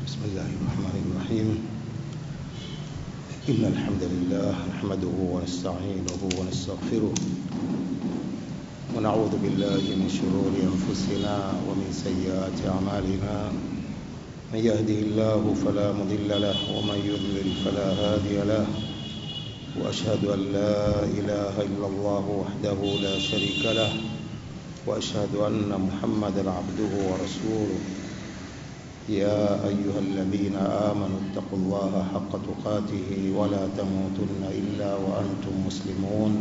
بسم الله الرحمن الرحيم إن الحمد لله نحمده ونستعينه ونستغفره ونعوذ بالله من شرور أنفسنا ومن سيئات أعمالنا من يهده الله فلا مضل له ومن يضلل فلا هادي له وأشهد أن لا إله إلا الله وحده لا شريك له وأشهد أن محمدا عبده ورسوله يا أيها الذين آمنوا اتقوا الله حق تقاته ولا تموتن إلا وأنتم مسلمون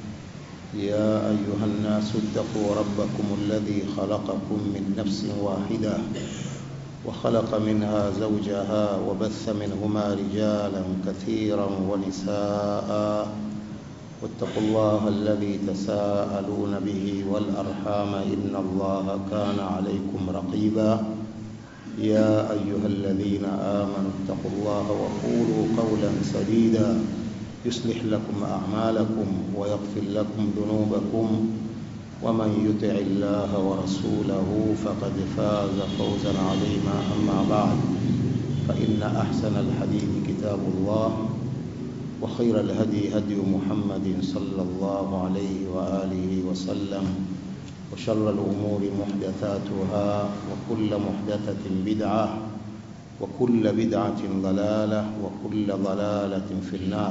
يا أيها الناس اتقوا ربكم الذي خلقكم من نفس واحدة وخلق منها زوجها وبث منهما رجالا كثيرا ونساء واتقوا الله الذي تساءلون به والأرحام إن الله كان عليكم رقيبا يا أيها الذين آمنوا اتقوا الله وقولوا قولا سديدا يصلح لكم أعمالكم ويغفر لكم ذنوبكم ومن يطع الله ورسوله فقد فاز فوزا عظيما أما بعد فإن أحسن الحديث كتاب الله وخير الهدي هدي محمد صلى الله عليه وآله وسلم وشر الأمور محدثاتها وكل محدثة بدعة وكل بدعة ضلالة وكل ضلالة في النار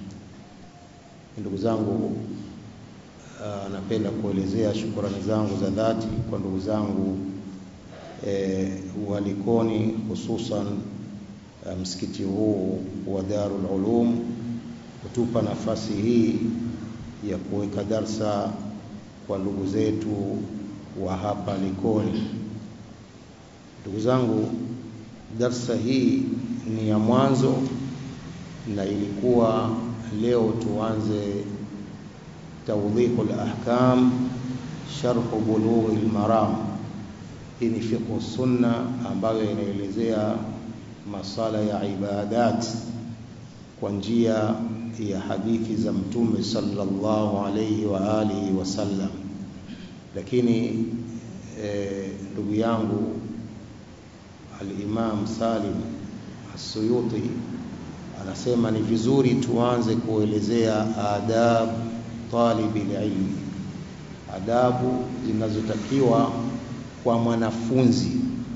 ndugu zangu uh, napenda kuelezea shukrani zangu za dhati kwa ndugu zangu e, walikoni hususan uh, msikiti huu wa Darul Ulum kutupa nafasi hii ya kuweka darsa kwa ndugu zetu wa hapa Likoni. Ndugu zangu, darsa hii ni ya mwanzo na ilikuwa leo tuanze tawdihul ahkam sharhu bulughil maram. Hii ni fiqh sunna ambayo inaelezea masala ya ibadat kwa njia ya hadithi za Mtume sallallahu alayhi wa alihi wasallam. Lakini ndugu e, yangu al-Imam Salim As-Suyuti anasema ni vizuri tuanze kuelezea adab talibi ilmi, adabu zinazotakiwa kwa mwanafunzi,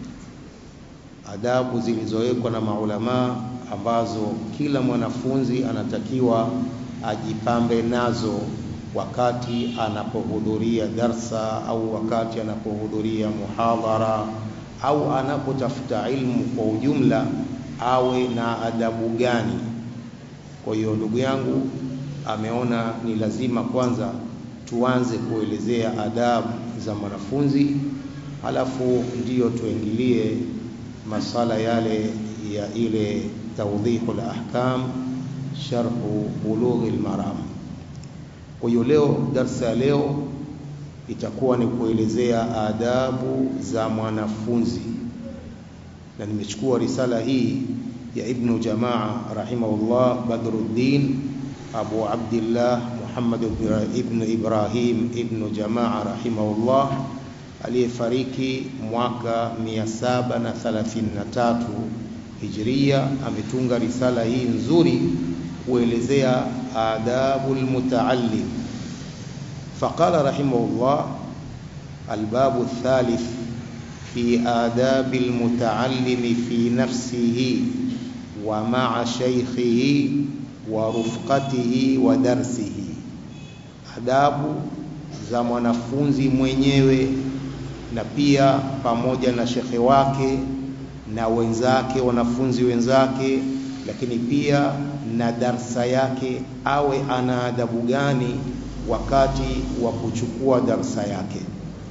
adabu zilizowekwa na maulamaa ambazo kila mwanafunzi anatakiwa ajipambe nazo wakati anapohudhuria darsa au wakati anapohudhuria muhadhara au anapotafuta ilmu kwa ujumla, awe na adabu gani? Kwa hiyo ndugu yangu ameona ni lazima kwanza tuanze kuelezea adabu za mwanafunzi, halafu ndiyo tuingilie masala yale ya ile tawdihul ahkam sharhu bulughil maram. Kwa hiyo leo darsa ya leo itakuwa ni kuelezea adabu za mwanafunzi, na nimechukua risala hii ya Ibnu Jamaa rahimahullah Badruddin Abu Abdillah Muhammad ibn Ibrahim ibnu Jamaa rahimahullah aliyefariki mwaka 733 Hijria. Ametunga risala hii nzuri kuelezea adabu almutaallim. Faqala rahimahullah albabu thalith fi adabi almutaallimi fi nafsihi wa ma'a shaykhihi wa rufqatihi wa darsihi, adabu za mwanafunzi mwenyewe na pia pamoja na shekhe wake na wenzake, wanafunzi wenzake, lakini pia na darsa yake, awe ana adabu gani wakati wa kuchukua darsa yake.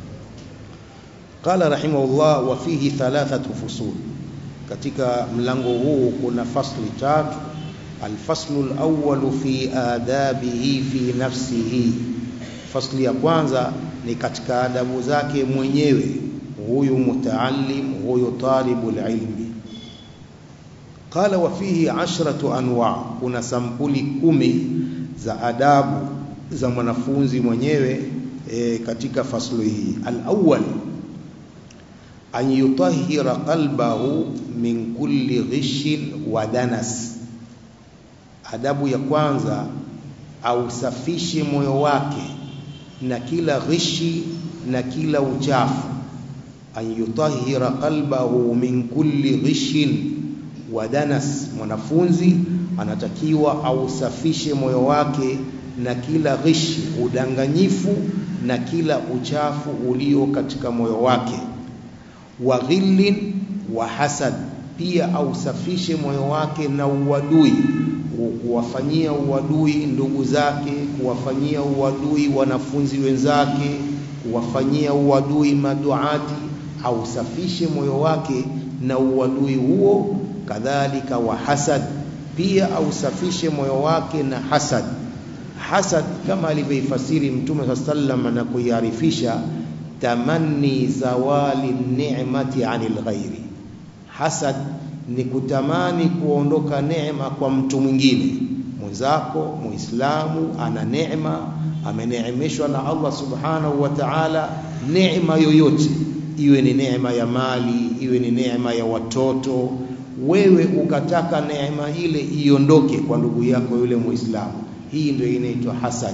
Qala rahimahullah, wa fihi thalathatu fusul, katika mlango huu kuna fasli tatu. Alfaslu alawwalu fi adabihi fi nafsihi, fasli ya kwanza ni katika adabu zake mwenyewe huyu mutaallim, huyu talibul ilmi. Qala wa fihi ashratu anwa, kuna sampuli kumi za adabu za mwanafunzi mwenyewe e, katika faslu hii. Alawwal an yutahhira qalbahu min kulli ghishin wa danas. Adabu ya kwanza, ausafishe moyo wake na kila ghishi na kila uchafu. An yutahhira qalbahu min kulli ghishin wa danas, mwanafunzi anatakiwa ausafishe moyo wake na kila ghishi, udanganyifu na kila uchafu ulio katika moyo wake wa ghillin wa hasad, pia ausafishe moyo wake na uadui, kuwafanyia uadui ndugu zake, kuwafanyia uadui wanafunzi wenzake, kuwafanyia uadui maduati. Ausafishe moyo wake na uadui huo. Kadhalika wa hasad, pia ausafishe moyo wake na hasad. Hasad kama alivyoifasiri Mtume saa sallam na kuiarifisha tamanni zawali ni'mati anil ghairi. Hasad ni kutamani kuondoka neema kwa mtu mwingine mwenzako. Muislamu ana neema, ameneemeshwa na Allah subhanahu wa ta'ala, neema yoyote, iwe ni neema ya mali, iwe ni neema ya watoto, wewe ukataka neema ile iondoke kwa ndugu yako yule Muislamu, hii ndio inaitwa hasad.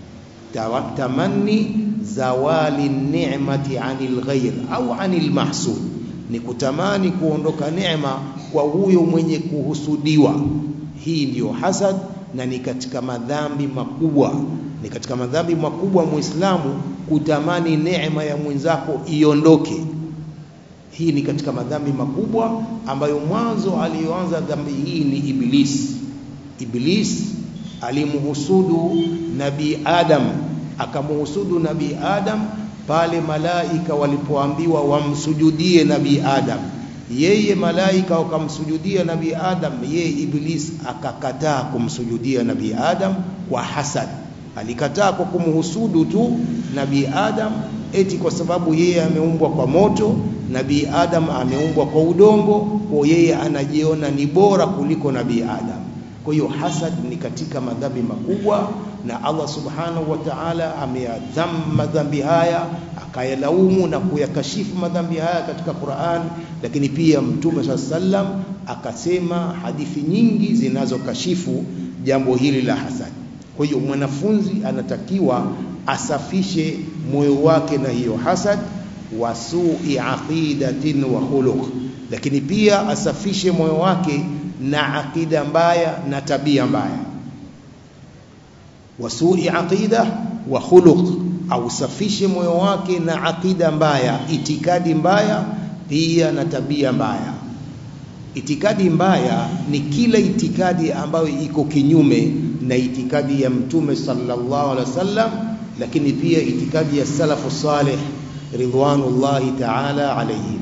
Tamanni zawali ni'mati anil ghair au anil mahsud, ni kutamani kuondoka neema kwa huyo mwenye kuhusudiwa. Hii ndiyo hasad, na ni katika madhambi makubwa, ni katika madhambi makubwa Muislamu kutamani neema ya mwenzako iondoke. Hii ni katika madhambi makubwa ambayo mwanzo aliyoanza dhambi hii ni Iblis. Iblis alimhusudu Nabii Adam akamuhusudu Nabii Adam pale malaika walipoambiwa wamsujudie Nabii Adam, yeye malaika wakamsujudia Nabii Adam, yeye Iblis akakataa kumsujudia Nabii Adam kwa hasad. Alikataa kwa kumhusudu tu Nabii Adam, eti kwa sababu yeye ameumbwa kwa moto, Nabii Adam ameumbwa kwa udongo, kwa yeye anajiona ni bora kuliko Nabii Adam. Kwa hiyo hasad ni katika madhambi makubwa, na Allah subhanahu wa ta'ala ameyadhamu madhambi haya akayalaumu na kuyakashifu madhambi haya katika Qur'an, lakini pia Mtume saa sallam akasema hadithi nyingi zinazokashifu jambo hili la hasad. Kwa hiyo mwanafunzi anatakiwa asafishe moyo wake na hiyo hasad, wa su'i aqidatin wa khuluq, lakini pia asafishe moyo wake na akida mbaya na tabia mbaya. Wasui aqida wa khuluq, ausafishe moyo wake na akida mbaya, itikadi mbaya pia na tabia mbaya. Itikadi mbaya ni kila itikadi ambayo iko kinyume na itikadi ya Mtume sallallahu alaihi wasallam, lakini pia itikadi ya salafu salih ridwanullahi ta'ala alaihim.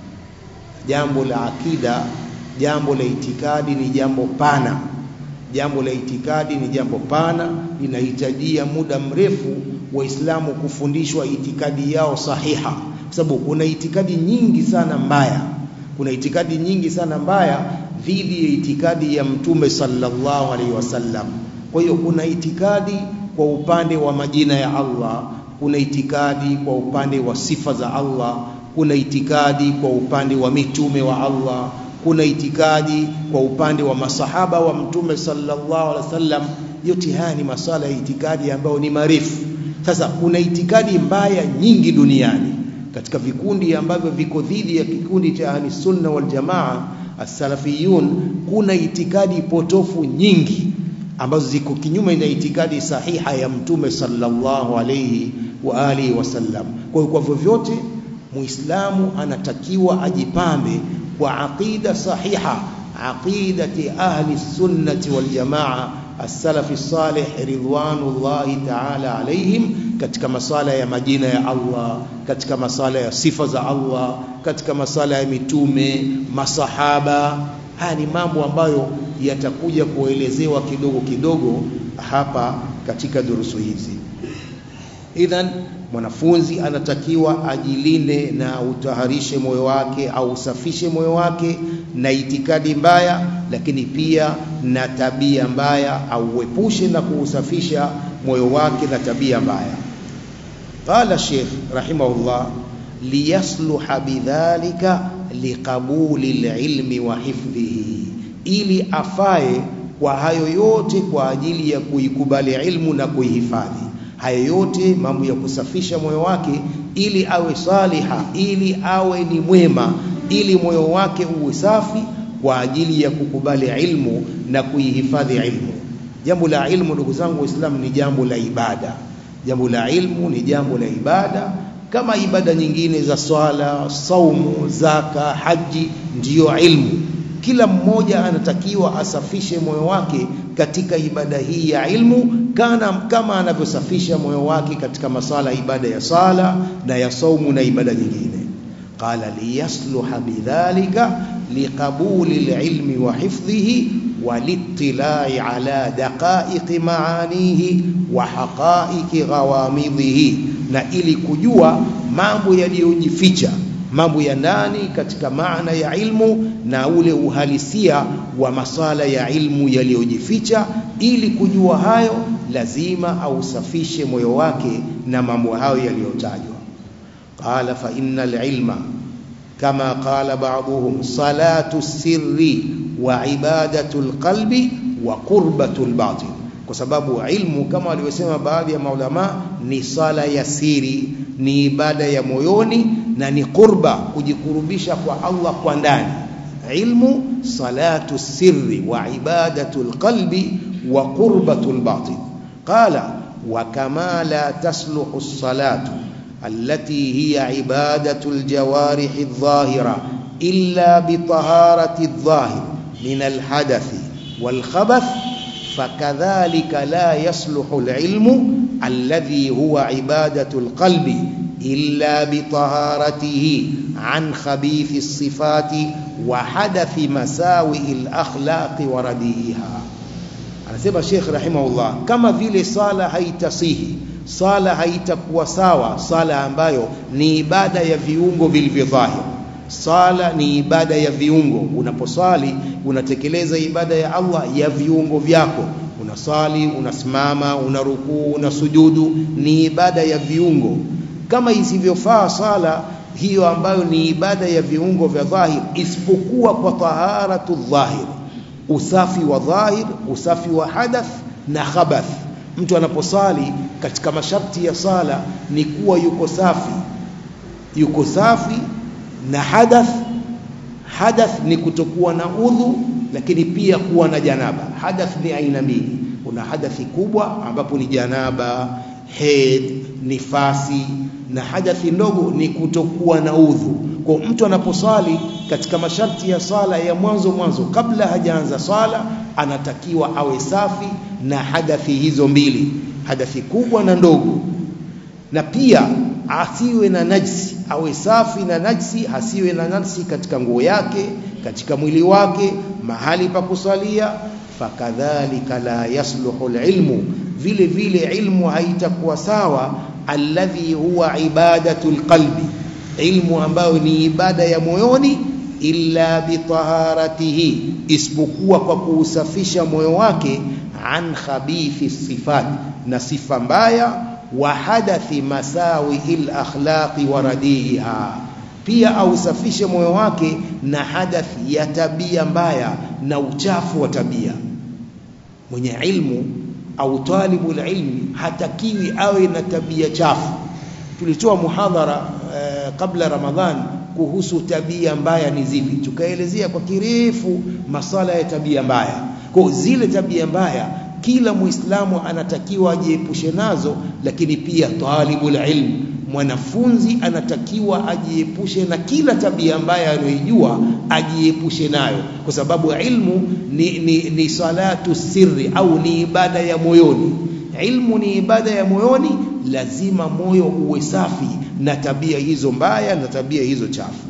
Jambo la akida jambo la itikadi ni jambo pana. Jambo la itikadi ni jambo pana, linahitajia muda mrefu Waislamu kufundishwa itikadi yao sahiha, kwa sababu kuna itikadi nyingi sana mbaya, kuna itikadi nyingi sana mbaya dhidi ya itikadi ya Mtume sallallahu alaihi wasallam. Kwa hiyo kuna itikadi kwa upande wa majina ya Allah, kuna itikadi kwa upande wa sifa za Allah, kuna itikadi kwa upande wa mitume wa Allah kuna itikadi kwa upande wa masahaba wa mtume sallallahu alaihi wasallam. Yote haya ni masala ya itikadi ambayo ni marefu. Sasa kuna itikadi mbaya nyingi duniani katika vikundi ambavyo viko dhidi ya kikundi cha ahli sunna wal jamaa as-salafiyun. Kuna itikadi potofu nyingi ambazo ziko kinyume na itikadi sahiha ya mtume sallallahu alaihi wa alihi wasallam. Kwa hiyo kwa vyovyote Muislamu anatakiwa ajipambe kwa aqida sahiha, aqidati ahli sunnati wal jamaa as-salafi salih ridwanullahi ta'ala alaihim, katika masala ya majina ya Allah, katika masala ya sifa za Allah, katika masala ya mitume, masahaba. Haya ni mambo ambayo yatakuja kuelezewa kidogo kidogo hapa katika durusu hizi. Idhan, mwanafunzi anatakiwa ajilinde na utaharishe moyo wake au usafishe moyo wake na itikadi mbaya, lakini pia na tabia mbaya, au uepushe na kuusafisha moyo wake na tabia mbaya. Qala Sheikh rahimahullah, liyasluha bidhalika liqabuli lilmi wa hifdhihi, ili afae kwa hayo yote kwa ajili ya kuikubali ilmu na kuihifadhi. Hayo yote mambo ya kusafisha moyo wake ili awe saliha, ili awe ni mwema, ili moyo wake uwe safi kwa ajili ya kukubali ilmu na kuihifadhi ilmu. Jambo la ilmu, ndugu zangu Waislamu, ni jambo la ibada. Jambo la ilmu ni jambo la ibada kama ibada nyingine za swala, saumu, zaka, haji, ndiyo ilmu. Kila mmoja anatakiwa asafishe moyo wake katika ibada hii ya ilmu kana kama anavyosafisha moyo wake katika masala ibada ya sala na ya saumu na ibada nyingine. Qala liyasluha bidhalika liqabuli lilmi wa hifdhihi walittilai ala daqaiqi maanihi wa haqaiqi ghawamidhihi, na ili kujua mambo yaliyojificha mambo ya ndani katika maana ya ilmu na ule uhalisia wa masala ya ilmu yaliyojificha. Ili kujua hayo, lazima ausafishe moyo wake na mambo hayo yaliyotajwa. Qala fa innal ilma kama qala ba'dhum salatu sirri wa ibadatu alqalbi wa qurbatu albatin, kwa sababu ilmu kama walivyosema baadhi ya maulama ni sala ya siri, ni ibada ya moyoni na ni qurba, kujikurubisha kwa Allah kwa ndani. Ilmu salatu sirri wa ibadatu alqalbi wa qurbatu albatin. Qala wa kama la tasluhu as-salatu allati hiya ibadatu aljawarihi adh-dhahira illa bitaharati adh-dhahir min alhadathi walkhabath fakadhalika la yasluhu alilmu alladhi huwa ibadatu alqalbi illa bitaharatihi an khabithi sifati wa hadathi masawi alakhlaqi wa radiha. Anasema Sheikh rahimahullah, kama vile sala haitasihi, sala haitakuwa sawa, sala ambayo ni ibada ya viungo vilivyodhahiri. Sala ni ibada ya viungo. Unaposali unatekeleza ibada ya Allah ya viungo vyako, unasali, unasimama, unarukuu, unasujudu, ni ibada ya viungo kama isivyofaa sala hiyo ambayo ni ibada ya viungo vya dhahir, isipokuwa kwa taharatu dhahir, usafi wa dhahir, usafi wa hadath na khabath. Mtu anaposali katika masharti ya sala ni kuwa yuko safi, yuko safi na hadath. Hadath ni kutokuwa na udhu, lakini pia kuwa na janaba. Hadath ni aina mbili, kuna hadathi kubwa ambapo ni janaba, hedh, nifasi na hadathi ndogo ni kutokuwa na udhu. Kwa mtu anaposwali katika masharti ya swala ya mwanzo mwanzo, kabla hajaanza swala, anatakiwa awe safi na hadathi hizo mbili, hadathi kubwa na ndogo, na pia asiwe na najsi, awe safi na najsi, hasiwe na najsi katika nguo yake, katika mwili wake, mahali pa kuswalia. Fakadhalika la yasluhu alilmu, vile vile ilmu haitakuwa sawa alladhi huwa ibadatu alqalbi, ilmu ambayo ni ibada ya moyoni, illa bitaharatihi, isipokuwa kwa kuusafisha moyo wake, an khabithi sifat, na sifa mbaya, wa hadathi masawi alakhlaqi wa radiha, pia ausafishe moyo wake na hadathi ya tabia mbaya na uchafu wa tabia. Mwenye ilmu au talibu ilmi hatakiwi awe na tabia chafu. Tulitoa muhadhara eh, kabla Ramadhan kuhusu tabia mbaya ni zipi, tukaelezea kwa kirefu masala ya tabia mbaya. Kwa zile tabia mbaya kila Muislamu anatakiwa ajiepushe nazo, lakini pia talibul ilm, mwanafunzi anatakiwa ajiepushe na kila tabia mbaya anayoijua, ajiepushe nayo, kwa sababu ilmu ni, ni, ni salatu sirri au ni ibada ya moyoni. Ilmu ni ibada ya moyoni, lazima moyo uwe safi na tabia hizo mbaya na tabia hizo chafu.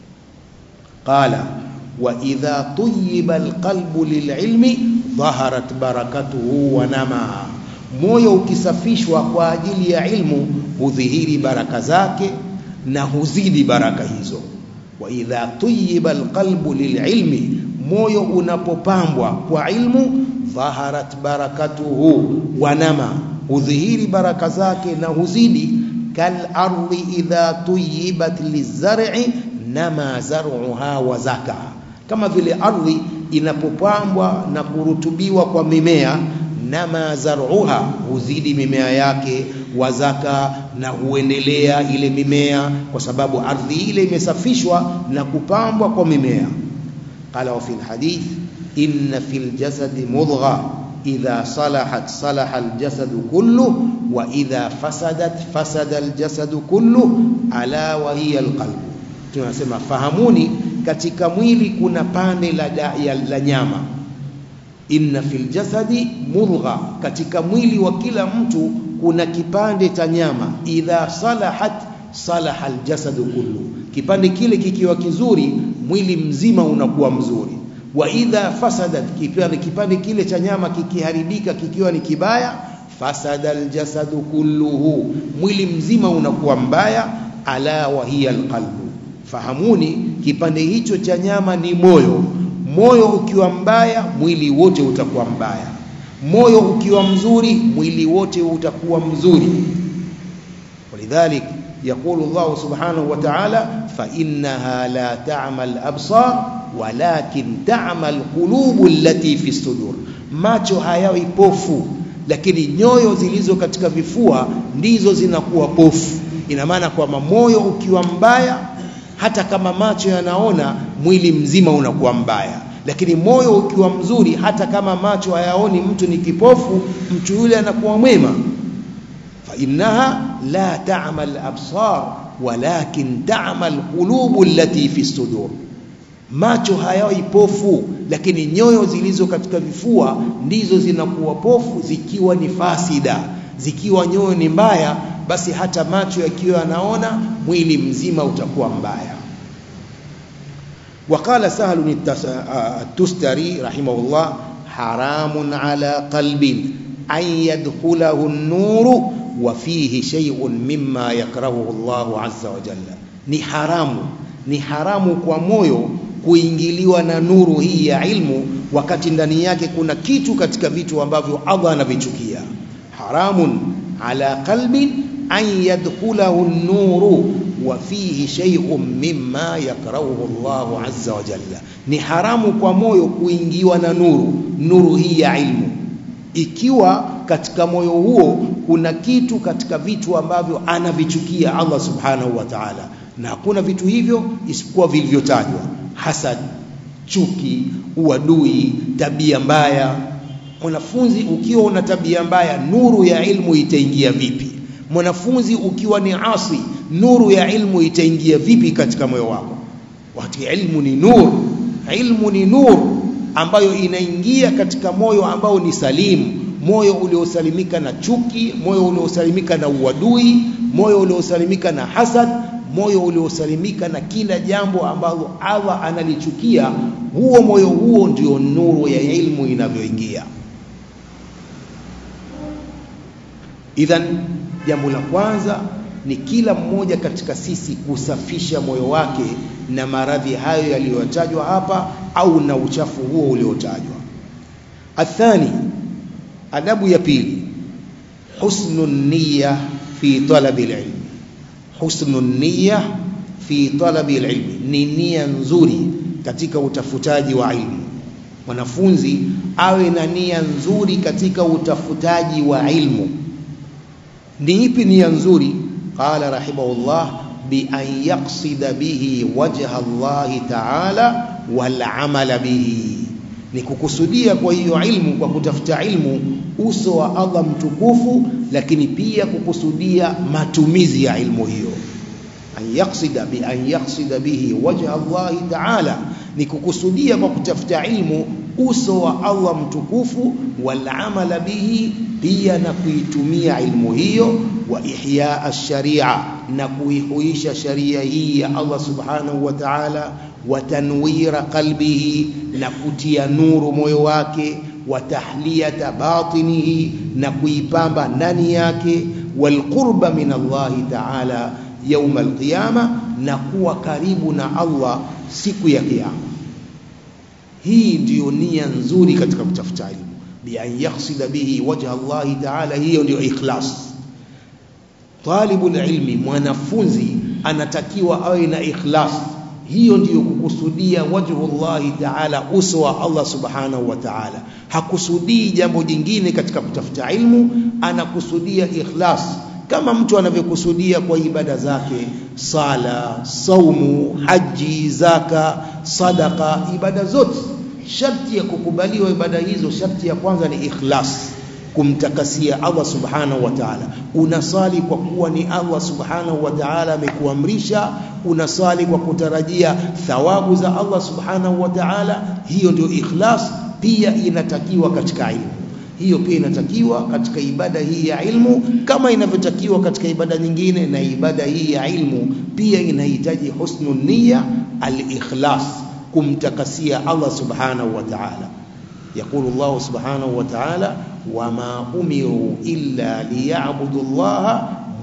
Qala wa idha tuyiba alqalbu lililmi dhaharat barakatuhu wa nama, moyo ukisafishwa kwa ajili ya ilmu hudhihiri baraka zake na huzidi baraka hizo. Wa idha tuyiba alqalbu lililmi, moyo unapopambwa kwa ilmu, dhaharat barakatuhu wa nama, hudhihiri baraka zake na huzidi. kalardi idha tuyibat lizar'i nama zar'uha wa zaka, kama vile ardhi inapopambwa na kurutubiwa kwa mimea nama zar'uha, huzidi mimea yake, wazaka na huendelea ile mimea, kwa sababu ardhi ile imesafishwa na kupambwa kwa mimea. Qala wa fil hadith inna fil jasadi mudgha idha salahat salaha aljasadu kullu wa idha fasadat fasada aljasadu kullu ala wa hiya alqalb. Tunasema fahamuni, katika mwili kuna pande la, la, la nyama inna fil jasadi mudgha, katika mwili wa kila mtu kuna kipande cha nyama. Idha salahat salaha aljasadu kullu, kipande kile kikiwa kizuri mwili mzima unakuwa mzuri. Wa idha fasadat, kipande, kipande kile cha nyama kikiharibika kikiwa ni kibaya, fasada aljasadu kulluhu, mwili mzima unakuwa mbaya. Ala wa hiya alqalbu, fahamuni kipande hicho cha nyama ni moyo moyo ukiwa mbaya mwili wote utakuwa mbaya, moyo ukiwa mzuri mwili wote utakuwa mzuri. Walidhalik yaqulu Allah subhanahu wa ta'ala, fa innaha la ta'mal absar walakin ta'mal qulubu allati fi sudur, macho hayawi pofu, lakini nyoyo zilizo katika vifua ndizo zinakuwa pofu. Ina maana kwamba moyo ukiwa mbaya hata kama macho yanaona mwili mzima unakuwa mbaya, lakini moyo ukiwa mzuri, hata kama macho hayaoni mtu ni kipofu, mtu yule anakuwa mwema. fa innaha la ta'mal absar walakin ta'mal qulubu allati fi sudur, macho hayawi pofu, lakini nyoyo zilizo katika vifua ndizo zinakuwa pofu, zikiwa ni fasida, zikiwa nyoyo ni mbaya basi hata macho yakiwa yanaona mwili mzima utakuwa mbaya. Waqala Sahlu at-Tustari rahimahullah, haramun ala qalbin an yadkhulahu an-nuru wa fihi shay'un mimma yakrahuhu Allahu azza wa jalla, ni haramu, ni haramu kwa moyo kuingiliwa na nuru hii ya ilmu, wakati ndani yake kuna kitu katika vitu ambavyo Allah anavichukia. Haramun ala qalbin an yadkhulahu an-nuru wa fihi shay'un mimma yakrahuhu Allahu azza wa jalla, ni haramu kwa moyo kuingiwa na nuru, nuru hii ya ilmu, ikiwa katika moyo huo kuna kitu katika vitu ambavyo anavichukia Allah subhanahu wa ta'ala, na hakuna vitu hivyo isipokuwa vilivyotajwa: hasad, chuki, uadui, tabia mbaya. Mwanafunzi ukiwa una tabia mbaya, nuru ya ilmu itaingia vipi? Mwanafunzi ukiwa ni asi, nuru ya ilmu itaingia vipi katika moyo wako? Wakati ilmu ni nur, ilmu ni nur ambayo inaingia katika moyo ambao ni salimu, moyo uliosalimika na chuki, moyo uliosalimika na uadui, moyo uliosalimika na hasad, moyo uliosalimika na kila jambo ambalo Allah analichukia. Huo moyo huo ndio nuru ya ilmu inavyoingia. Idhan, jambo la kwanza ni kila mmoja katika sisi kusafisha moyo wake na maradhi hayo yaliyotajwa hapa au na uchafu huo uliotajwa. Athani, adabu ya pili, husnu niyya fi talabi alilm. Husnu niyya fi talabi alilm, ni nia nzuri katika utafutaji wa ilmu. Mwanafunzi awe na nia nzuri katika utafutaji wa ilmu. Ni ipi nia nzuri? Qala rahimahullah bi an yaqsida bihi wajha Allahi ta'ala wal amala bihi, ni kukusudia kwa hiyo ilmu, kwa kutafuta ilmu uso wa Allah mtukufu, lakini pia kukusudia matumizi ya ilmu hiyo. An yaqsida bi an yaqsida bihi wajha Allahi ta'ala, ni kukusudia kwa kutafuta ilmu uso wa Allah mtukufu, wal amala bihi, pia na kuitumia ilmu hiyo, wa ihya ash-sharia, na kuihuisha sharia hii ya Allah subhanahu wa ta'ala, wa tanwira qalbihi, na kutia nuru moyo wake, wa tahliyata batinihi, na kuipamba ndani yake, wal qurba min Allahi ta'ala yauma alqiyama, na kuwa karibu na Allah siku ya Kiyama. Hii ndiyo nia nzuri katika kutafuta ilmu, bi an yaksida bihi wajha Allahi taala, hiyo ndiyo ikhlas. talibul ilmi mwanafunzi anatakiwa awe na ikhlas hiyo ndiyo kukusudia wajhullahi taala uso wa Allah subhanahu wa taala hakusudii jambo jingine katika kutafuta ilmu anakusudia ikhlas kama mtu anavyokusudia kwa ibada zake sala saumu haji zaka sadaka ibada zote sharti ya kukubaliwa ibada hizo sharti ya kwanza ni ikhlas kumtakasia Allah subhanahu wa ta'ala unasali kwa kuwa ni Allah subhanahu wa ta'ala amekuamrisha unasali kwa kutarajia thawabu za Allah subhanahu wa ta'ala hiyo ndio ikhlas pia inatakiwa katika ilmu hiyo pia inatakiwa katika ibada hii ya ilmu kama inavyotakiwa katika ibada nyingine na ibada hii ya ilmu pia inahitaji husnu niyya al-ikhlas kumtakasia Allah subhanahu wa ta'ala يقول الله سبحانه وتعالى وما أمروا إلا ليعبدوا الله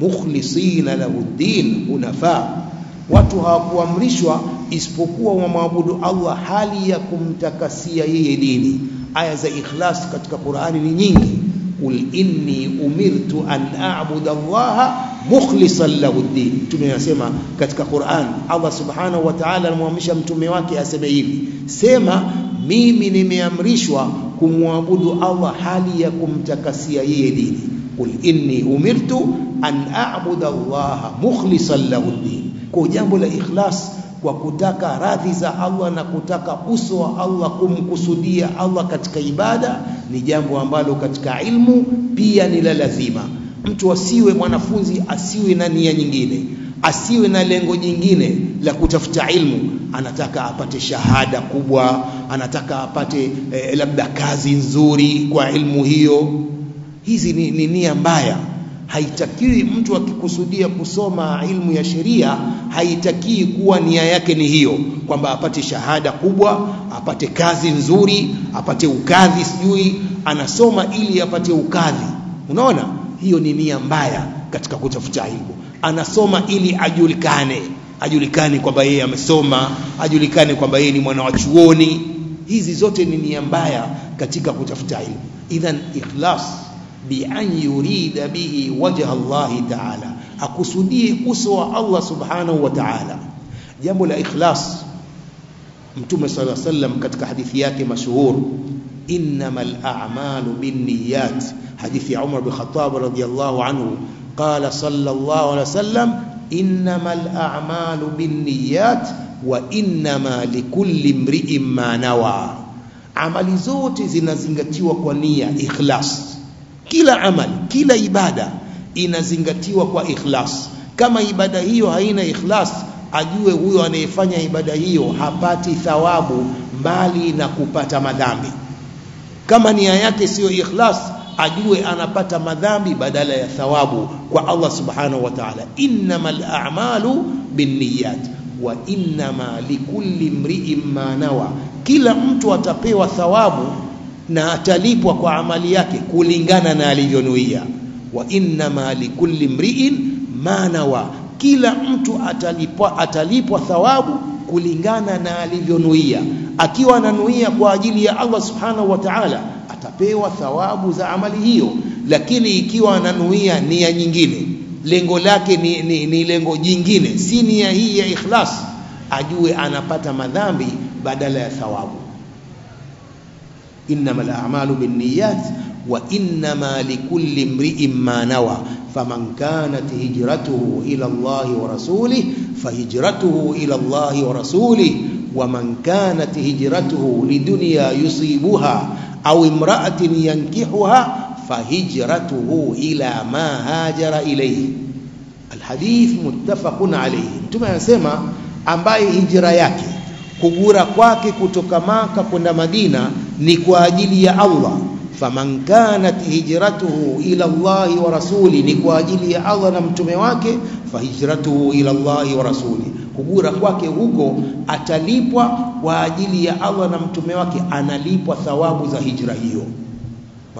مخلصين له الدين حنفاء watu hawakuamrishwa isipokuwa wamwabudu Allah hali ya kumtakasia yeye dini aya za ikhlas katika Qur'ani ni nyingi qul inni umirtu an a'budu Allah mukhlishan lahu ad-din tumeyasema katika Qur'an Allah subhanahu wa ta'ala anamwamrisha mtume wake aseme hivi sema mimi nimeamrishwa kumwabudu Allah hali ya kumtakasia yeye dini qul inni umirtu an a'budu Allah mukhlishan lahu ad-din kwa jambo la ikhlas kwa kutaka radhi za Allah na kutaka uso wa Allah kumkusudia Allah katika ibada ni jambo ambalo katika ilmu pia ni la lazima mtu asiwe mwanafunzi asiwe na nia nyingine asiwe na lengo jingine la kutafuta ilmu anataka apate shahada kubwa anataka apate eh, labda kazi nzuri kwa ilmu hiyo hizi ni, ni nia mbaya haitakiwi mtu akikusudia kusoma ilmu ya sheria haitakii kuwa nia yake ni hiyo kwamba apate shahada kubwa apate kazi nzuri apate ukadhi sijui anasoma ili apate ukadhi unaona hiyo ni nia mbaya katika kutafuta ilmu anasoma ili ajulikane ajulikane kwamba yeye amesoma ajulikane kwamba yeye ni mwana wa chuoni hizi zote ni nia mbaya katika kutafuta ilmu idhan ikhlas bi an yurida bihi wajha Allah ta'ala akusudie uso wa Allah subhanahu wa ta'ala jambo la ikhlas mtume sallallahu alaihi wasallam katika hadithi yake mashuhur innamal a'malu binniyat hadithi ya Umar bin Khattab radhiyallahu anhu qala sallallahu alaihi wasallam innamal a'malu binniyat wa innama likulli imri'in ma nawa amali zote zinazingatiwa kwa nia ikhlas kila amali kila ibada inazingatiwa kwa ikhlas kama ibada hiyo haina ikhlas ajue huyo anayefanya ibada hiyo hapati thawabu mbali na kupata madhambi kama nia yake siyo ikhlas ajue anapata madhambi badala ya thawabu kwa Allah subhanahu wa ta'ala innamal a'malu binniyat wa innama likulli imri'in ma nawa kila mtu atapewa thawabu na atalipwa kwa amali yake kulingana na alivyonuia wa innama likulli mri'in ma nawa kila mtu atalipwa atalipwa thawabu kulingana na alivyonuia akiwa ananuia kwa ajili ya Allah subhanahu wa ta'ala atapewa thawabu za amali hiyo lakini ikiwa ananuia nia nyingine lengo lake ni, ni, ni lengo jingine si nia hii ya ikhlas ajue anapata madhambi badala ya thawabu innamal a'malu binniyat wa innama likulli imri'in ma nawa faman kanat hijratuhu ila Allah wa rasulih fahijratuhu ila Allah wa rasulih ومن كانت هجرته لدنيا يصيبها أو امرأة ينكحها فهجرته إلى ما هاجر إليه الحديث متفق عليه mtume anasema ambaye hijra yake kugura kwake kutoka maka kwenda Madina ni kwa ajili ya Allah faman kanat hijratuhu ila Allah wa rasuli ni kwa ajili ya Allah na mtume wake fahijratuhu ila Allah wa rasuli kugura kwake huko atalipwa kwa ajili ya Allah na mtume wake analipwa thawabu za hijra hiyo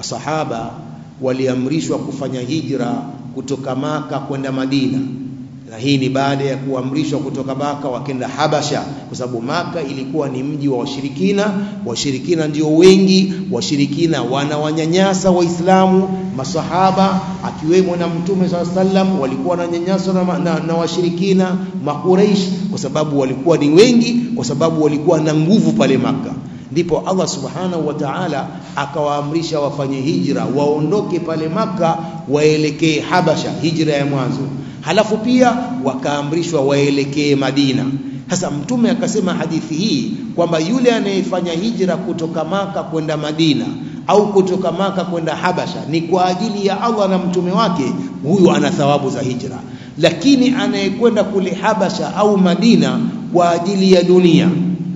masahaba waliamrishwa kufanya hijra kutoka maka kwenda Madina na hii ni baada ya kuamrishwa kutoka Maka wakenda Habasha, kwa sababu Maka ilikuwa ni mji wa washirikina. Washirikina ndio wengi, washirikina wanawanyanyasa Waislamu. Masahaba akiwemo na Mtume swalla sallam walikuwa wananyanyaswa na, na, na washirikina Makuraish, kwa sababu walikuwa ni wengi, kwa sababu walikuwa na nguvu pale Maka. Ndipo Allah subhanahu wa ta'ala akawaamrisha wafanye hijra, waondoke pale Maka waelekee Habasha, hijra ya mwanzo halafu pia wakaamrishwa waelekee Madina. Sasa Mtume akasema hadithi hii kwamba yule anayefanya hijra kutoka Maka kwenda Madina au kutoka Maka kwenda Habasha ni kwa ajili ya Allah na mtume wake, huyu ana thawabu za hijra. Lakini anayekwenda kule Habasha au Madina kwa ajili ya dunia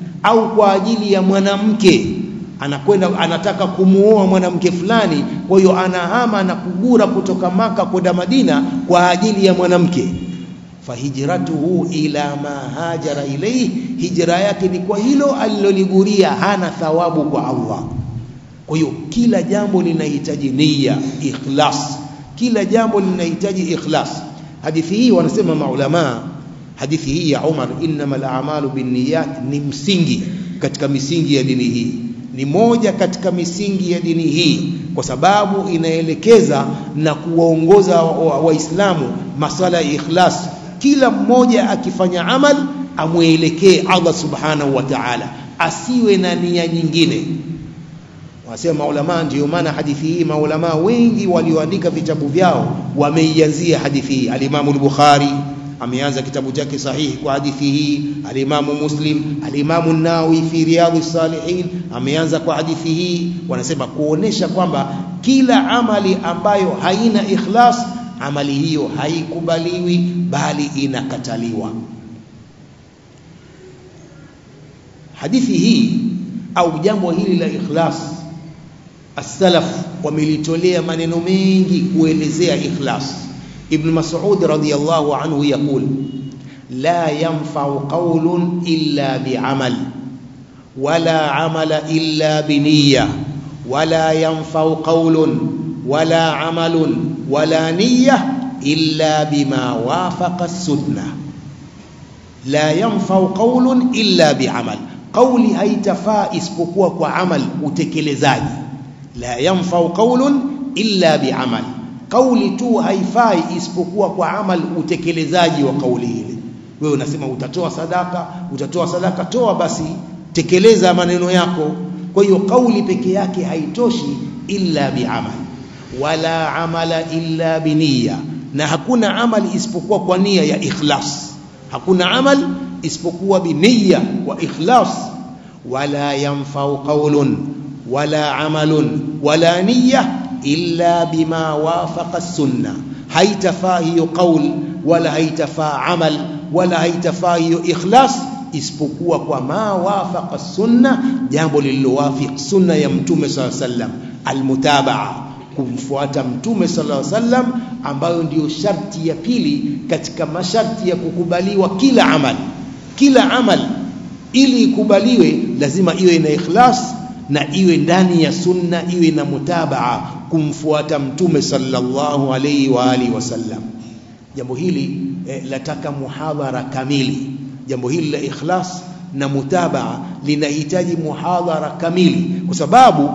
au kwa ajili ya mwanamke anakwenda anataka kumuoa mwanamke fulani, kwa hiyo anahama na kugura kutoka Maka kwenda Madina kwa ajili ya mwanamke. Fahijratuhu ila ma hajara ilayhi, hijra yake ni kwa hilo aliloliguria, hana thawabu kwa Allah. Kwa hiyo kila jambo linahitaji nia, ikhlas. Kila jambo linahitaji ikhlas. Hadithi hii wanasema maulamaa, hadithi hii ya Umar, innamal a'malu binniyat, ni msingi katika misingi ya dini hii ni moja katika misingi ya dini hii, kwa sababu inaelekeza na kuwaongoza Waislamu wa, wa masala ya ikhlas. Kila mmoja akifanya amal amwelekee Allah subhanahu wa ta'ala, asiwe na nia nyingine. Wanasema maulamaa, ndiyo maana hadithi hii maulamaa wengi walioandika vitabu vyao wameianzia hadithi hii. Alimamu al-Bukhari ameanza kitabu chake sahihi kwa hadithi hii. Alimamu Muslim, alimamu Nawawi fi Riyadhi Salihin ameanza kwa hadithi hii. Wanasema kuonesha kwamba kila amali ambayo haina ikhlas, amali hiyo haikubaliwi, bali inakataliwa. Hadithi hii au jambo hili la ikhlas, as-salaf wamelitolea maneno mengi kuelezea ikhlas. ابن مسعود رضي الله عنه يقول لا ينفع قول إلا بعمل ولا عمل إلا بنية ولا ينفع قول ولا عمل ولا نية إلا بما وافق السنة لا ينفع قول إلا بعمل قولي haitafaa isipokuwa kwa amal utekelezaji la yanfau qaulun illa biamal kauli tu haifai isipokuwa kwa amal utekelezaji wa kauli ile wewe unasema utatoa sadaka utatoa sadaka toa basi tekeleza maneno yako kwa hiyo kauli peke yake haitoshi illa biamal wala amala illa biniya na hakuna amali isipokuwa kwa nia ya ikhlas hakuna amal isipokuwa biniya wa ikhlas wala yanfau qaulun wala amalun wala niyya illa bima wafaqa sunna haitafaa hiyo qaul wala haitafaa amal wala haitafaa hiyo ikhlas isipokuwa kwa ma wafaqa sunna jambo lililowafiq sunna ya mtume sallallahu alaihi wasallam almutabaa kumfuata mtume sallallahu alaihi wasallam ambayo ndiyo sharti ya pili katika masharti ya kukubaliwa kila amal kila amal ili ikubaliwe lazima iwe na ikhlas na iwe ndani ya sunna iwe na mutabaa kumfuata mtume sallallahu alaihi wa alihi wasallam jambo hili eh, lataka muhadhara kamili jambo hili la ikhlas na mutabaa linahitaji muhadhara kamili kwa sababu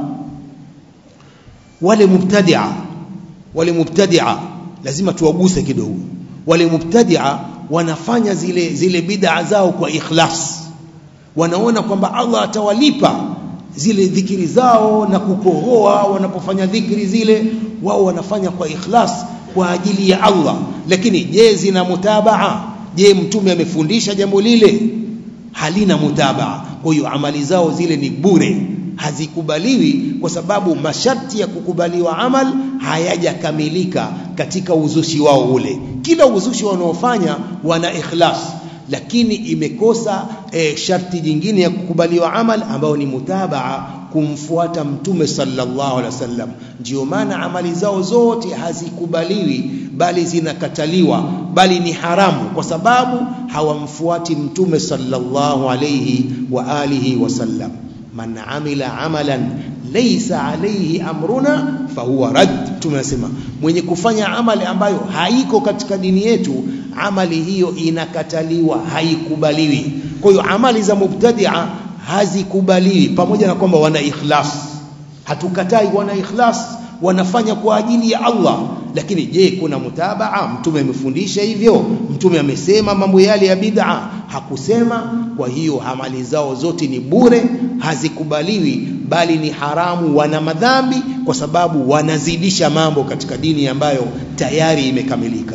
wale mubtadia wale mubtadia lazima tuwaguse kidogo wale mubtadia wanafanya zile zile bid'a zao kwa ikhlas wanaona kwamba Allah atawalipa zile dhikiri zao na kukohoa wanapofanya dhikiri zile wao wanafanya kwa ikhlas kwa ajili ya Allah lakini je zina mutabaa je mtume amefundisha jambo lile halina mutabaa kwa hiyo amali zao zile ni bure hazikubaliwi kwa sababu masharti ya kukubaliwa amal hayajakamilika katika uzushi wao ule kila uzushi wanaofanya wana ikhlas lakini imekosa e, sharti jingine ya kukubaliwa amal ambayo ni mutabaa kumfuata mtume sallallahu alaihi wasallam ndio maana amali zao zote hazikubaliwi bali zinakataliwa bali ni haramu kwa sababu hawamfuati mtume sallallahu alaihi wa alihi wasallam man amila amalan laysa alayhi amruna fahuwa rad tumesema mwenye kufanya amali ambayo haiko katika dini yetu amali hiyo inakataliwa haikubaliwi kwa hiyo amali za mubtadia hazikubaliwi pamoja na kwamba wana ikhlas hatukatai wana ikhlas wanafanya kwa ajili ya Allah lakini je kuna mutabaa mtume amefundisha hivyo mtume amesema mambo yale ya bid'a hakusema kwa hiyo amali zao zote ni bure hazikubaliwi bali ni haramu wana madhambi kwa sababu wanazidisha mambo katika dini ambayo tayari imekamilika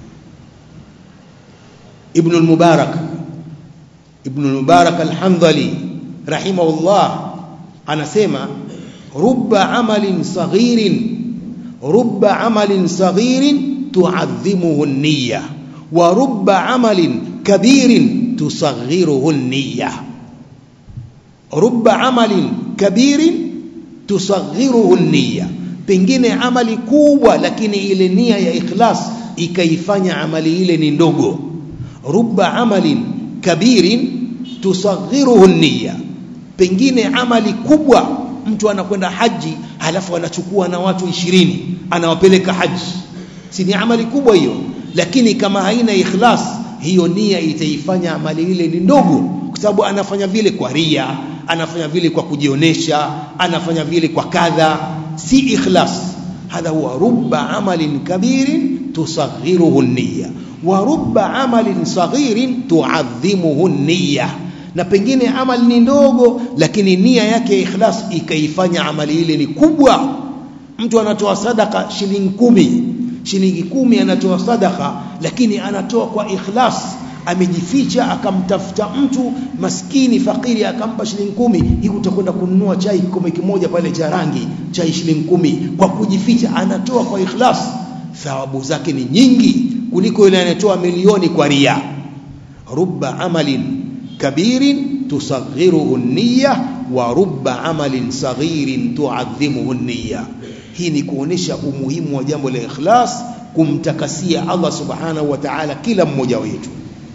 Ibn al-Mubarak Ibn al-Mubarak al-Hamdali rahimahullah anasema rubba amalin saghirin rubba amalin saghirin tu'adhimuhu an-niyya wa rubba amalin kabirin tusaghiruhu an-niyya rubba amalin kabirin tusaghiruhu an-niyya pengine amali kubwa lakini ile nia ya ikhlas ikaifanya amali ile ni ndogo rubba amalin kabirin tusaghiruhu an-niyya pengine amali kubwa mtu anakwenda haji halafu anachukua na watu ishirini anawapeleka haji si ni amali kubwa hiyo lakini kama haina ikhlas hiyo nia itaifanya amali ile ni ndogo kwa sababu anafanya vile kwa ria anafanya vile kwa kujionesha anafanya vile kwa kadha si ikhlas hadha huwa rubba amalin kabirin tusaghiruhu niyya wa rubba amalin saghirin tuadhimuhu niyya na pengine amali ni ndogo lakini nia yake ikhlas ikaifanya amali ile ni kubwa mtu anatoa sadaka shilingi kumi shilingi kumi anatoa sadaka lakini anatoa kwa ikhlas amejificha akamtafuta mtu maskini fakiri akampa shilingi kumi hii utakwenda kununua chai kikombe kimoja pale cha rangi chai shilingi kumi kwa kujificha anatoa kwa ikhlas thawabu zake ni nyingi kuliko yule anayetoa milioni kwa ria rubba amalin kabirin tusaghiruhu niyya wa rubba amalin saghirin tuadhimuhu niyya hii ni kuonesha umuhimu wa jambo la ikhlas kumtakasia Allah subhanahu wa ta'ala kila mmoja wetu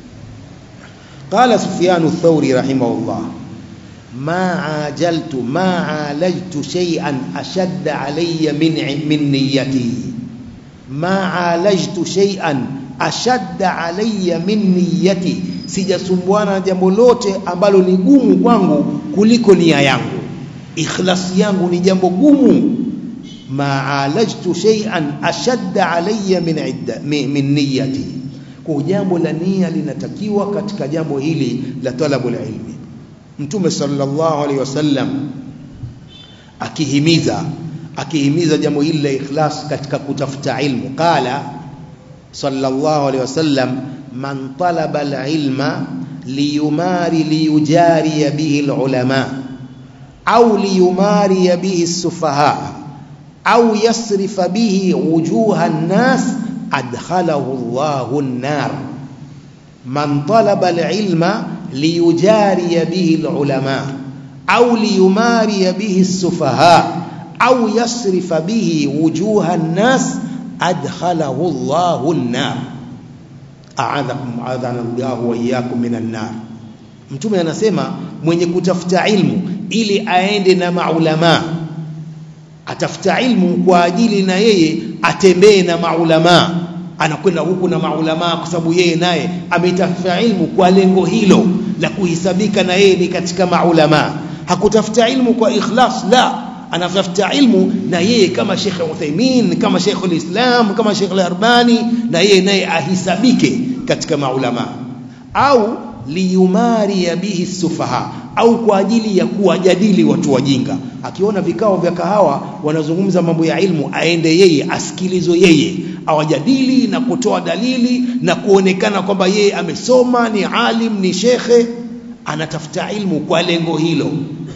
قال سفيان الثوري رحمه الله ما عاجلت ما عالجت شيئا أشد علي من من نيتي ما عالجت شيئا أشد علي من نيتي sijasumbuana na jambo lote ambalo ni gumu kwangu kuliko nia yangu ikhlasi yangu ni jambo gumu ma alajtu shay'an ashadda alayya min idda min niyyati kwa jambo la nia linatakiwa katika jambo hili la talabul ilmi mtume sallallahu alaihi wasallam akihimiza akihimiza jambo hili la ikhlas katika kutafuta ilmu qala sallallahu alaihi wasallam man talaba alilma liyumari liyujari bihi alulama au liyumari bihi السفهاء au yasrifa bihi wujuha an-nas adkhalahu Allahu an-nar man talaba al-ilma liyujari bihi al-ulama au liyumari bihi as-sufaha au yasrifa bihi wujuha an-nas adkhalahu Allahu an-nar a'adhakum adhana Allahu wa iyyakum minan nar mtume anasema mwenye kutafuta ilmu ili aende na maulama atafuta ilmu kwa ajili na yeye atembee na maulama anakwenda huku na maulama kwa sababu yeye naye ametafuta ilmu kwa lengo hilo la kuhisabika na yeye ni katika maulama hakutafuta ilmu kwa ikhlas la anatafuta ilmu na yeye kama Sheikh Uthaymeen kama Sheikh al-Islam kama Sheikh al-Arbani na yeye naye ahisabike katika maulama au liyumari bihi sufaha au kwa ajili ya kuwajadili watu wajinga akiona vikao vya kahawa wanazungumza mambo ya ilmu aende yeye asikilizwe yeye awajadili na kutoa dalili na kuonekana kwamba yeye amesoma ni alim ni shekhe anatafuta ilmu kwa lengo hilo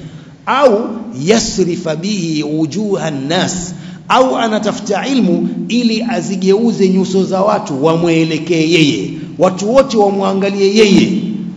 au yasrifa bihi wujuha nnas au anatafuta ilmu ili azigeuze nyuso za watu wamwelekee yeye watu wote wamwangalie yeye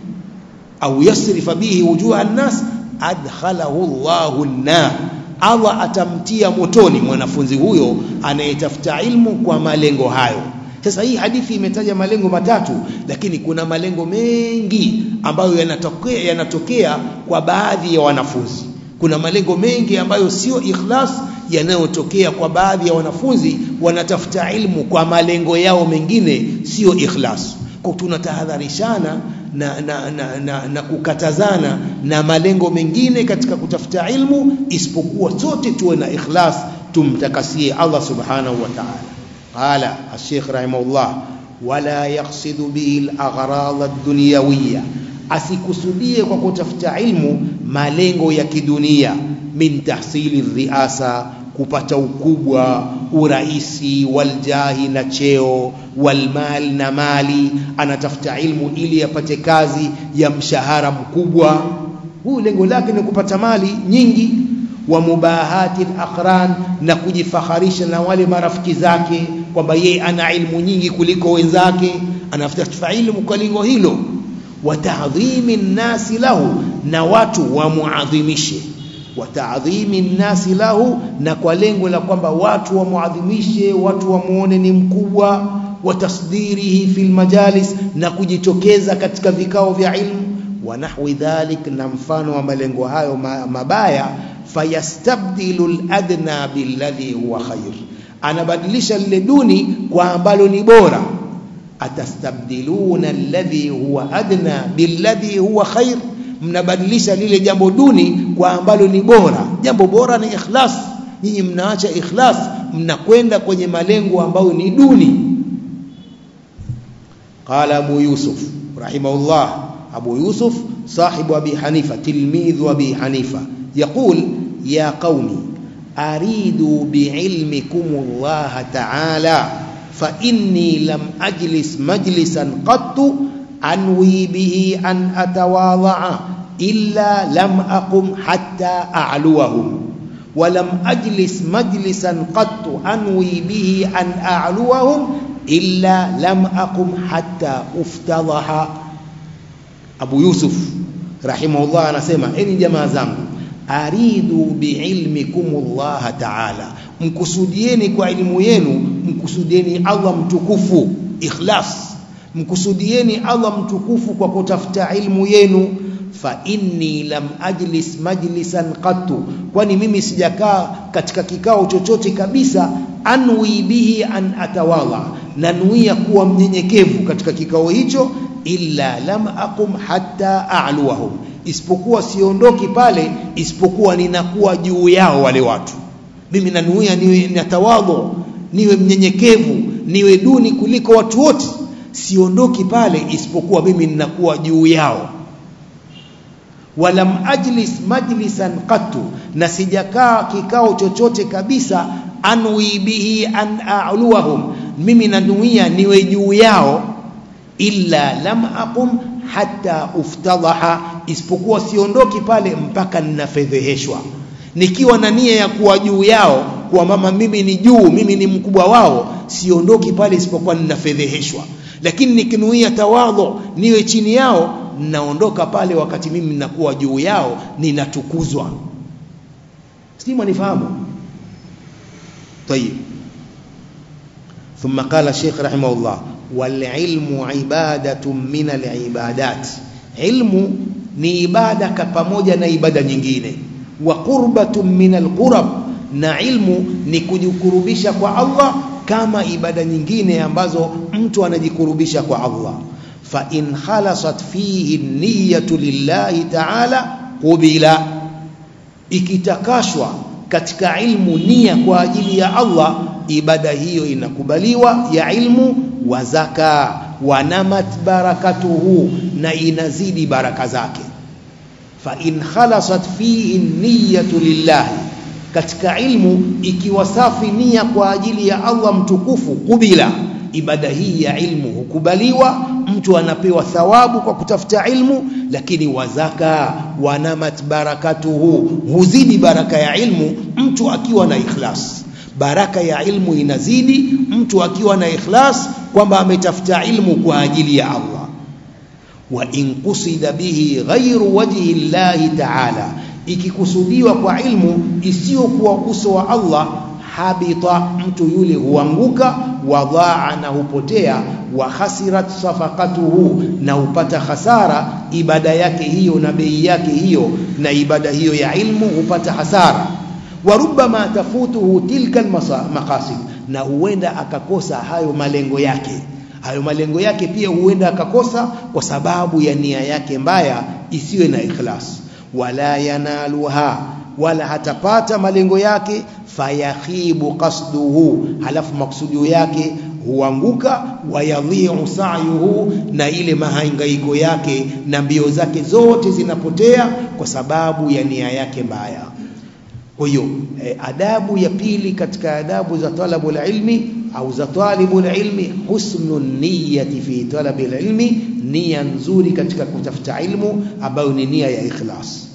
au yasrifa bihi wujuha nnas adkhalahu Allahu an-nar Allah atamtia motoni mwanafunzi huyo anayetafuta ilmu kwa malengo hayo sasa hii hadithi imetaja malengo matatu lakini kuna malengo mengi ambayo yanatokea yanatokea kwa baadhi ya wanafunzi kuna malengo mengi ambayo sio ikhlas yanayotokea kwa baadhi ya wanafunzi wanatafuta ilmu kwa malengo yao mengine sio ikhlas kwa tunatahadharishana na, na, na, na, na kukatazana na malengo mengine katika kutafuta ilmu isipokuwa sote tuwe na ikhlas tumtakasie Allah subhanahu wa ta'ala qala al-sheikh rahimahullah wala yaqsidu bihi al-aghrad ad-dunyawiyya asikusudie kwa kutafuta ilmu malengo ya kidunia min tahsili riasa kupata ukubwa uraisi waljahi na cheo walmal na mali anatafuta ilmu ili apate kazi ya mshahara mkubwa huu lengo lake ni kupata mali nyingi wa mubahati aqran na kujifaharisha na wale marafiki zake kwamba yeye ana ilmu nyingi kuliko wenzake anatafuta ilmu kwa lengo hilo wa ta'dhimi nnasi lahu na watu wamuadhimishe wa ta'dhimi nnasi lahu na kwa lengo la kwamba watu wamuadhimishe watu wamuone ni mkubwa wa tasdirihi fil majalis na kujitokeza katika vikao vya ilmu wa nahwi dhalik na mfano wa malengo hayo mabaya fayastabdilu al-adna billadhi huwa khair anabadilisha lile duni kwa ambalo ni bora atastabdiluna alladhi huwa adna billadhi huwa khair mnabadilisha lile jambo duni kwa ambalo ni bora jambo bora ni ikhlas nyinyi mnaacha ikhlas mnakwenda kwenye malengo ambayo ni duni qala abu yusuf rahimahullah abu yusuf sahibu abi hanifa tilmidhu abi hanifa يقول يا قومي أريد بعلمكم الله تعالى فإني لم أجلس مجلسا قط أنوي به أن أتواضع إلا لم أقم حتى أعلوهم ولم أجلس مجلسا قط أنوي به أن أعلوهم إلا لم أقم حتى أفتضح أبو يوسف رحمه الله أنا سيما إني جماعة زنgu aridu biilmikumullah ta'ala mkusudieni kwa elimu yenu mkusudieni Allah mtukufu ikhlas mkusudieni Allah mtukufu kwa kutafuta ilmu yenu fa inni lam ajlis majlisan qattu kwani mimi sijakaa katika kikao chochote kabisa anwi bihi an atawala nanuia kuwa mnyenyekevu katika kikao hicho illa lam aqum hatta a'luwahum isipokuwa siondoki pale isipokuwa ninakuwa juu yao wale watu mimi nanuia niwe natawadhu niwe mnyenyekevu niwe duni kuliko watu wote siondoki pale isipokuwa mimi ninakuwa juu yao walam ajlis majlisan qattu na sijakaa kikao chochote kabisa anwi bihi an a'luwahum mimi nanuia niwe juu yao illa lam aqum hatta uftadaha isipokuwa siondoki pale mpaka ninafedheheshwa nikiwa na nia ya kuwa juu yao kuwa mama mimi ni juu mimi ni mkubwa wao siondoki pale isipokuwa ninafedheheshwa lakini nikinuia tawadhu niwe chini yao naondoka pale wakati mimi ninakuwa juu yao ninatukuzwa sijui mwanifahamu طيب ثم قال الشيخ رحمه الله والعلم عبادة من العبادات علم ni ibada pamoja na ibada nyingine wa qurbatun min alqurab na ilmu ni kujikurubisha kwa Allah kama ibada nyingine ambazo mtu anajikurubisha kwa Allah fa in khalasat fihi niyyatu lillahi ta'ala qubila ikitakashwa katika ilmu nia kwa ajili ya Allah ibada hiyo inakubaliwa ya ilmu wa zaka wanamat barakatuhu na inazidi baraka zake fa in khalasat fihi niyyatu lillahi katika ilmu ikiwa safi nia kwa ajili ya Allah mtukufu kubila ibada hii ya ilmu hukubaliwa mtu anapewa thawabu kwa kutafuta ilmu lakini wazaka wanamat barakatuhu huzidi baraka ya ilmu mtu akiwa na ikhlas baraka ya ilmu inazidi mtu akiwa na ikhlas kwamba ametafuta ilmu kwa ajili ya Allah wa in qusida bihi ghairu wajhi llahi ta'ala ikikusudiwa kwa ilmu isiyokuwa uso wa Allah habita mtu yule huanguka wadhaa na hupotea wa khasirat safaqatuhu na hupata hasara ibada yake hiyo na bei yake hiyo na ibada hiyo ya ilmu hupata hasara wa rubbama tafutuhu tilka almaqasid na huenda akakosa hayo malengo yake hayo malengo yake pia huenda akakosa kwa sababu ya nia yake mbaya isiwe na ikhlas wala yanaluha wala hatapata malengo yake fayakhibu qasduhu halafu maksudio yake huanguka wayadhiu sa'yuhu na ile mahangaiko yake na mbio zake zote zinapotea kwa sababu ya nia yake mbaya kwa hiyo eh, adabu ya pili katika adabu za talabul ilmi au za talibul ilmi husnul niyyati fi talabil ilmi nia nzuri katika kutafuta ilmu ambayo ni nia ya ikhlas